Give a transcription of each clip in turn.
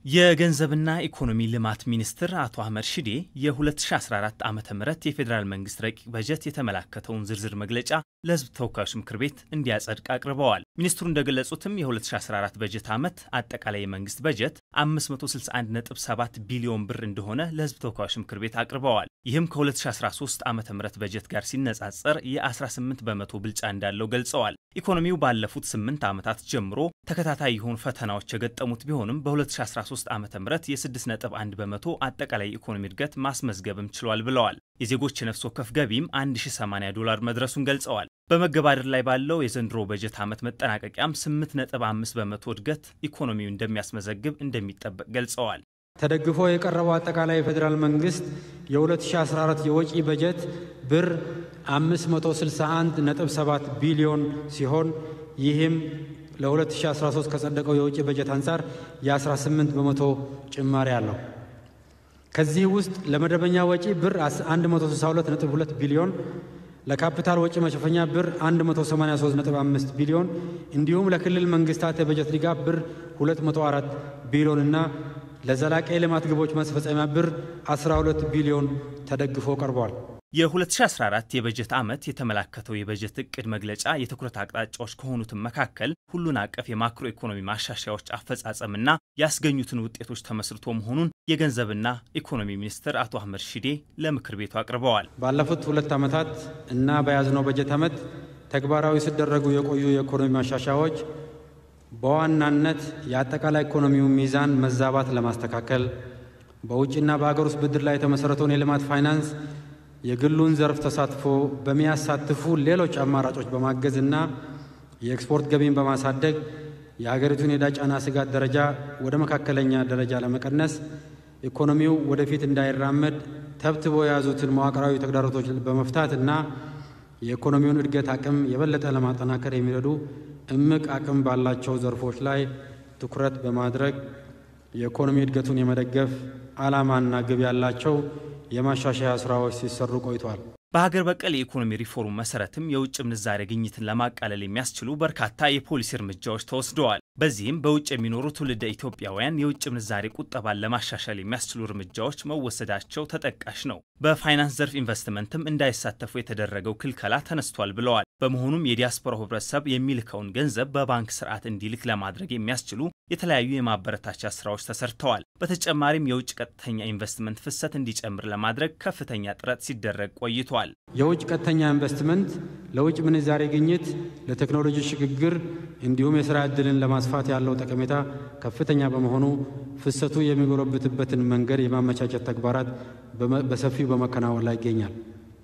የገንዘብና ኢኮኖሚ ልማት ሚኒስትር አቶ አህመድ ሺዴ የ2014 ዓ ም የፌዴራል መንግስት ረቂቅ በጀት የተመላከተውን ዝርዝር መግለጫ ለሕዝብ ተወካዮች ምክር ቤት እንዲያጸድቅ አቅርበዋል። ሚኒስትሩ እንደገለጹትም የ2014 በጀት ዓመት አጠቃላይ የመንግስት በጀት 561.7 ቢሊዮን ብር እንደሆነ ለሕዝብ ተወካዮች ምክር ቤት አቅርበዋል። ይህም ከ2013 ዓ ም በጀት ጋር ሲነጻጸር የ18 በመቶ ብልጫ እንዳለው ገልጸዋል። ኢኮኖሚው ባለፉት 8 ዓመታት ጀምሮ ተከታታይ የሆኑ ፈተናዎች የገጠሙት ቢሆንም በ2013 ዓ ም የ6.1 በመቶ አጠቃላይ ኢኮኖሚ እድገት ማስመዝገብም ችሏል ብለዋል። የዜጎች የነፍስ ወከፍ ገቢም 1080 ዶላር መድረሱን ገልጸዋል። በመገባደድ ላይ ባለው የዘንድሮ በጀት ዓመት መጠናቀቂያም 8.5 በመቶ እድገት ኢኮኖሚው እንደሚያስመዘግብ እንደሚጠበቅ ገልጸዋል። ተደግፎ የቀረበው አጠቃላይ የፌዴራል መንግስት የ2014 የወጪ በጀት ብር 561.7 ቢሊዮን ሲሆን ይህም ለ2013 ከጸደቀው የውጭ በጀት አንጻር የ18 በመቶ ጭማሪ አለው። ከዚህ ውስጥ ለመደበኛ ወጪ ብር 162.2 ቢሊዮን፣ ለካፒታል ወጪ መሸፈኛ ብር 183.5 ቢሊዮን እንዲሁም ለክልል መንግስታት የበጀት ድጋፍ ብር 204 ቢሊዮን እና ለዘላቂ የልማት ግቦች ማስፈጸሚያ ብር 12 ቢሊዮን ተደግፎ ቀርቧል። የ2014 የበጀት ዓመት የተመላከተው የበጀት እቅድ መግለጫ የትኩረት አቅጣጫዎች ከሆኑትም መካከል ሁሉን አቀፍ የማክሮ ኢኮኖሚ ማሻሻያዎች አፈጻጸምና ያስገኙትን ውጤቶች ተመስርቶ መሆኑን የገንዘብና ኢኮኖሚ ሚኒስትር አቶ አህመድ ሺዴ ለምክር ቤቱ አቅርበዋል። ባለፉት ሁለት ዓመታት እና በያዝነው በጀት ዓመት ተግባራዊ ሲደረጉ የቆዩ የኢኮኖሚ ማሻሻያዎች በዋናነት የአጠቃላይ ኢኮኖሚው ሚዛን መዛባት ለማስተካከል በውጭና በሀገር ውስጥ ብድር ላይ የተመሠረተውን የልማት ፋይናንስ የግሉን ዘርፍ ተሳትፎ በሚያሳትፉ ሌሎች አማራጮች በማገዝና የኤክስፖርት ገቢን በማሳደግ የሀገሪቱን የዕዳ ጫና ስጋት ደረጃ ወደ መካከለኛ ደረጃ ለመቀነስ ኢኮኖሚው ወደፊት እንዳይራመድ ተብትቦ የያዙትን መዋቅራዊ ተግዳሮቶች በመፍታት እና የኢኮኖሚውን እድገት አቅም የበለጠ ለማጠናከር የሚረዱ እምቅ አቅም ባላቸው ዘርፎች ላይ ትኩረት በማድረግ የኢኮኖሚ እድገቱን የመደገፍ ዓላማና ግብ ያላቸው የማሻሻያ ስራዎች ሲሰሩ ቆይቷል። በሀገር በቀል የኢኮኖሚ ሪፎርም መሰረትም የውጭ ምንዛሬ ግኝትን ለማቃለል የሚያስችሉ በርካታ የፖሊሲ እርምጃዎች ተወስደዋል። በዚህም በውጭ የሚኖሩ ትውልደ ኢትዮጵያውያን የውጭ ምንዛሬ ቁጠባን ለማሻሻል የሚያስችሉ እርምጃዎች መወሰዳቸው ተጠቃሽ ነው። በፋይናንስ ዘርፍ ኢንቨስትመንትም እንዳይሳተፉ የተደረገው ክልከላ ተነስቷል ብለዋል። በመሆኑም የዲያስፖራው ህብረተሰብ የሚልከውን ገንዘብ በባንክ ስርዓት እንዲልክ ለማድረግ የሚያስችሉ የተለያዩ የማበረታቻ ስራዎች ተሰርተዋል። በተጨማሪም የውጭ ቀጥተኛ ኢንቨስትመንት ፍሰት እንዲጨምር ለማድረግ ከፍተኛ ጥረት ሲደረግ ቆይቷል። የውጭ ቀጥተኛ ኢንቨስትመንት ለውጭ ምንዛሬ ግኝት፣ ለቴክኖሎጂ ሽግግር እንዲሁም የስራ ዕድልን ለማስፋት ያለው ጠቀሜታ ከፍተኛ በመሆኑ ፍሰቱ የሚጎለብትበትን መንገድ የማመቻቸት ተግባራት በሰፊው በመከናወን ላይ ይገኛል።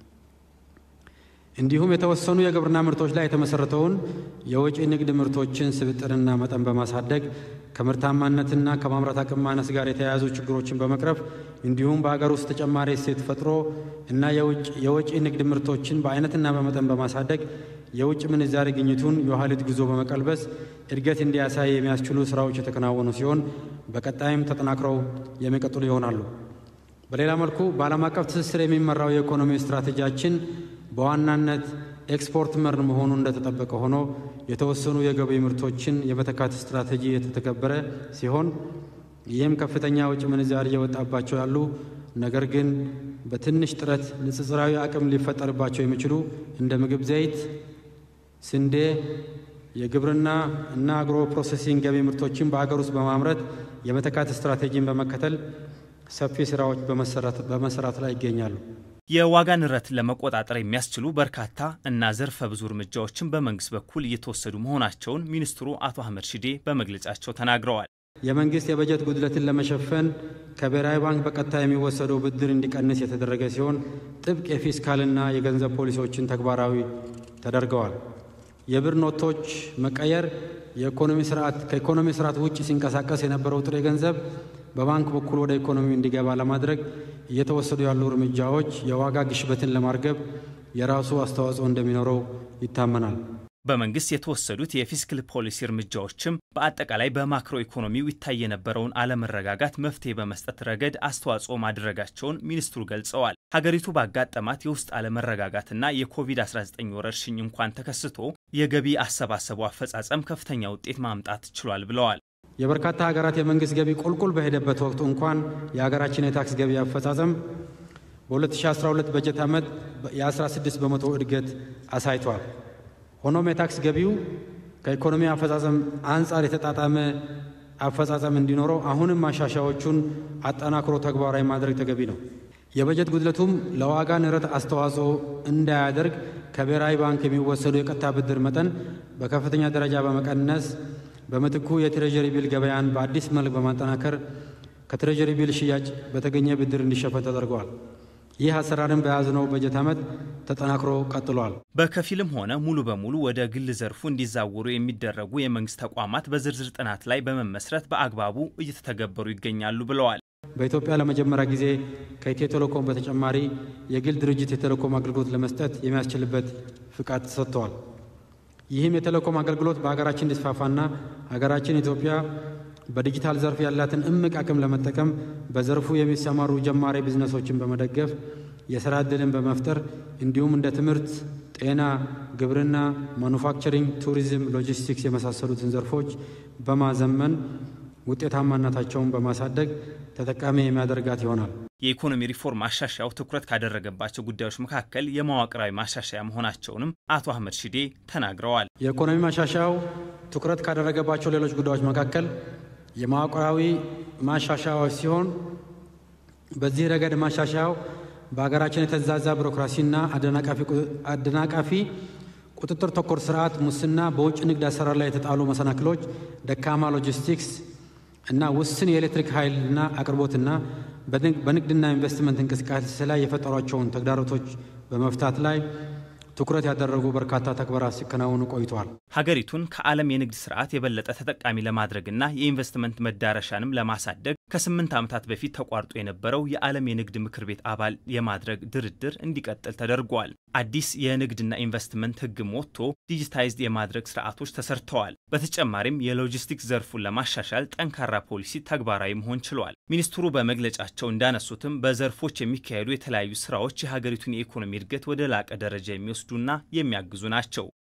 እንዲሁም የተወሰኑ የግብርና ምርቶች ላይ የተመሠረተውን የወጪ ንግድ ምርቶችን ስብጥርና መጠን በማሳደግ ከምርታማነትና ከማምረት አቅም ማነስ ጋር የተያያዙ ችግሮችን በመቅረፍ እንዲሁም በሀገር ውስጥ ተጨማሪ እሴት ፈጥሮ እና የወጪ ንግድ ምርቶችን በአይነትና በመጠን በማሳደግ የውጭ ምንዛሪ ግኝቱን የኋሊት ጉዞ በመቀልበስ እድገት እንዲያሳይ የሚያስችሉ ስራዎች የተከናወኑ ሲሆን በቀጣይም ተጠናክረው የሚቀጥሉ ይሆናሉ። በሌላ መልኩ በዓለም አቀፍ ትስስር የሚመራው የኢኮኖሚ ስትራቴጂያችን በዋናነት ኤክስፖርት መር መሆኑ እንደተጠበቀ ሆኖ የተወሰኑ የገቢ ምርቶችን የመተካት ስትራቴጂ የተተገበረ ሲሆን ይህም ከፍተኛ ውጭ ምንዛሪ እየወጣባቸው ያሉ ነገር ግን በትንሽ ጥረት ንጽጽራዊ አቅም ሊፈጠርባቸው የሚችሉ እንደ ምግብ ዘይት፣ ስንዴ፣ የግብርና እና አግሮ ፕሮሴሲንግ ገቢ ምርቶችን በአገር ውስጥ በማምረት የመተካት ስትራቴጂን በመከተል ሰፊ ስራዎች በመሰራት ላይ ይገኛሉ። የዋጋ ንረትን ለመቆጣጠር የሚያስችሉ በርካታ እና ዘርፈ ብዙ እርምጃዎችን በመንግስት በኩል እየተወሰዱ መሆናቸውን ሚኒስትሩ አቶ አህመድ ሺዴ በመግለጫቸው ተናግረዋል። የመንግስት የበጀት ጉድለትን ለመሸፈን ከብሔራዊ ባንክ በቀጥታ የሚወሰደው ብድር እንዲቀንስ የተደረገ ሲሆን ጥብቅ የፊስካልና የገንዘብ ፖሊሲዎችን ተግባራዊ ተደርገዋል። የብር ኖቶች መቀየር የኢኮኖሚ ስርዓት ከኢኮኖሚ ስርዓት ውጭ ሲንቀሳቀስ የነበረው ጥሬ ገንዘብ በባንክ በኩል ወደ ኢኮኖሚ እንዲገባ ለማድረግ እየተወሰዱ ያሉ እርምጃዎች የዋጋ ግሽበትን ለማርገብ የራሱ አስተዋጽኦ እንደሚኖረው ይታመናል። በመንግስት የተወሰዱት የፊስካል ፖሊሲ እርምጃዎችም በአጠቃላይ በማክሮ ኢኮኖሚው ይታይ የነበረውን አለመረጋጋት መፍትሄ በመስጠት ረገድ አስተዋጽኦ ማድረጋቸውን ሚኒስትሩ ገልጸዋል። ሀገሪቱ ባጋጠማት የውስጥ አለመረጋጋትና የኮቪድ-19 ወረርሽኝ እንኳን ተከስቶ የገቢ አሰባሰቡ አፈጻጸም ከፍተኛ ውጤት ማምጣት ችሏል ብለዋል። የበርካታ ሀገራት የመንግሥት ገቢ ቁልቁል በሄደበት ወቅት እንኳን የሀገራችን የታክስ ገቢ አፈጻጸም በ2012 በጀት ዓመት የ16 በመቶ እድገት አሳይቷል። ሆኖም የታክስ ገቢው ከኢኮኖሚ አፈጻጸም አንጻር የተጣጣመ አፈጻጸም እንዲኖረው አሁንም ማሻሻያዎቹን አጠናክሮ ተግባራዊ ማድረግ ተገቢ ነው። የበጀት ጉድለቱም ለዋጋ ንረት አስተዋጽኦ እንዳያደርግ ከብሔራዊ ባንክ የሚወሰዱ የቀጥታ ብድር መጠን በከፍተኛ ደረጃ በመቀነስ በምትኩ የትሬጀሪ ቢል ገበያን በአዲስ መልክ በማጠናከር ከትሬጀሪ ቢል ሽያጭ በተገኘ ብድር እንዲሸፈን ተደርገዋል። ይህ አሰራርን በያዝነው በጀት ዓመት ተጠናክሮ ቀጥሏል። በከፊልም ሆነ ሙሉ በሙሉ ወደ ግል ዘርፉ እንዲዛወሩ የሚደረጉ የመንግስት ተቋማት በዝርዝር ጥናት ላይ በመመስረት በአግባቡ እየተተገበሩ ይገኛሉ ብለዋል። በኢትዮጵያ ለመጀመሪያ ጊዜ ከኢትዮ ቴሌኮም በተጨማሪ የግል ድርጅት የቴሌኮም አገልግሎት ለመስጠት የሚያስችልበት ፍቃድ ተሰጥተዋል። ይህም የቴሌኮም አገልግሎት በሀገራችን እንዲስፋፋና ሀገራችን ኢትዮጵያ በዲጂታል ዘርፍ ያላትን እምቅ አቅም ለመጠቀም በዘርፉ የሚሰማሩ ጀማሪ ቢዝነሶችን በመደገፍ የሥራ ዕድልን በመፍጠር እንዲሁም እንደ ትምህርት፣ ጤና፣ ግብርና፣ ማኑፋክቸሪንግ፣ ቱሪዝም፣ ሎጂስቲክስ የመሳሰሉትን ዘርፎች በማዘመን ውጤታማነታቸውን በማሳደግ ተጠቃሚ የሚያደርጋት ይሆናል። የኢኮኖሚ ሪፎርም ማሻሻያው ትኩረት ካደረገባቸው ጉዳዮች መካከል የመዋቅራዊ ማሻሻያ መሆናቸውንም አቶ አህመድ ሺዴ ተናግረዋል። የኢኮኖሚ ማሻሻያው ትኩረት ካደረገባቸው ሌሎች ጉዳዮች መካከል የመዋቅራዊ ማሻሻያዎች ሲሆን በዚህ ረገድ ማሻሻያው በሀገራችን የተዛዛ ቢሮክራሲና አደናቃፊ ቁጥጥር ተኮር ስርዓት፣ ሙስና፣ በውጭ ንግድ አሰራር ላይ የተጣሉ መሰናክሎች፣ ደካማ ሎጂስቲክስ እና ውስን የኤሌክትሪክ ኃይልና አቅርቦትና በንግድና ኢንቨስትመንት እንቅስቃሴ ላይ የፈጠሯቸውን ተግዳሮቶች በመፍታት ላይ ትኩረት ያደረጉ በርካታ ተግባራት ሲከናወኑ ቆይተዋል። ሀገሪቱን ከዓለም የንግድ ስርዓት የበለጠ ተጠቃሚ ለማድረግና የኢንቨስትመንት መዳረሻንም ለማሳደግ ከስምንት ዓመታት በፊት ተቋርጦ የነበረው የዓለም የንግድ ምክር ቤት አባል የማድረግ ድርድር እንዲቀጥል ተደርጓል። አዲስ የንግድና ኢንቨስትመንት ሕግም ወጥቶ ዲጂታይዝድ የማድረግ ስርዓቶች ተሰርተዋል። በተጨማሪም የሎጂስቲክስ ዘርፉን ለማሻሻል ጠንካራ ፖሊሲ ተግባራዊ መሆን ችሏል። ሚኒስትሩ በመግለጫቸው እንዳነሱትም በዘርፎች የሚካሄዱ የተለያዩ ስራዎች የሀገሪቱን የኢኮኖሚ እድገት ወደ ላቀ ደረጃ የሚወስዱና የሚያግዙ ናቸው።